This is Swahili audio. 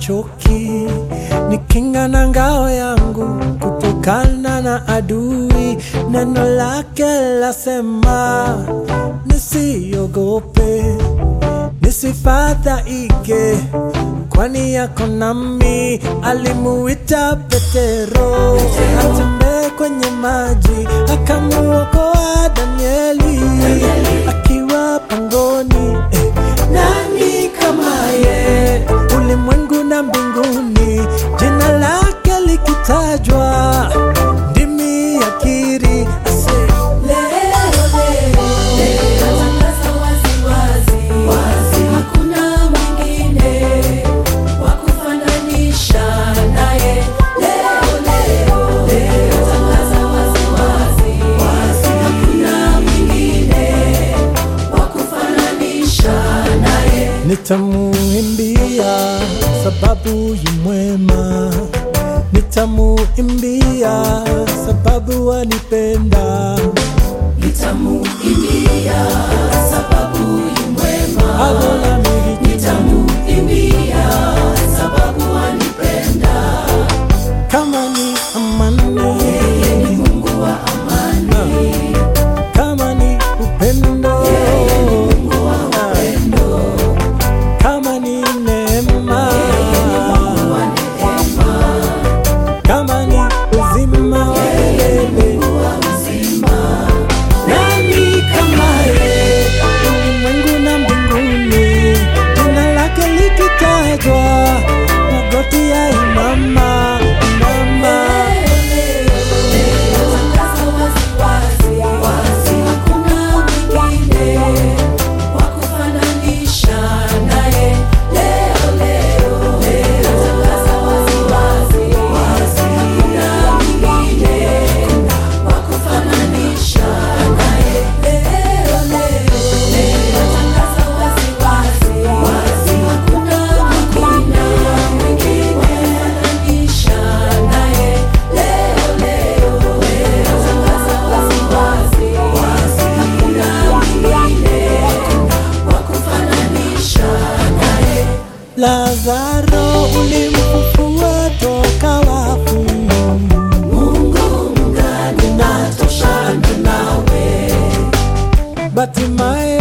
sichoki, ni kinga na ngao yangu kutokana na adui. Neno lake lasema nisiogope, nisifadhaike, kwani yako nami. Alimuita Petero atembee kwenye maji, akamuokoa Danieli akiwa pangoni. Eh, nani kama ye ulimwengu na mbinguni, jina lake likitajwa, ndimi yakiri ase Natangaza wazi wazi, hakuna mwingine wa kufananisha naye. Leo leo natangaza wazi wazi, hakuna mwingine wa kufananisha naye. Nitamuimbia sababu yu mwema, nitamuimbia sababu anipenda. Nitamuimbia sababu yu mwema, Adona miri nitamuimbia sababu anipenda. kama ni amani, Yeye ni Mungu wa amani, kama ni upendo, Mungu wa upendo, kama ni neema, Mungu wa neema, kama ni uzima wa milele. Mungu wa uzima. Nani kama yeye ulimwengu na mbinguni, jina lake likitajwa, magoti ya imama imama. Natangaza wazi wazi, hakuna mwingine wa kufananisha naye. Leo leo natangaza wazi wazi, hakuna mwingine wa kufananisha naye. Leo leo natangaza wazi wazi, hakuna mwingine wa kufananisha naye. Leo leo natangaza wazi wazi, hakuna mwingine wa kufananisha naye. Lazaro ulimfufua toka wafu, Mungu mgani natoshana nawe? Batimaye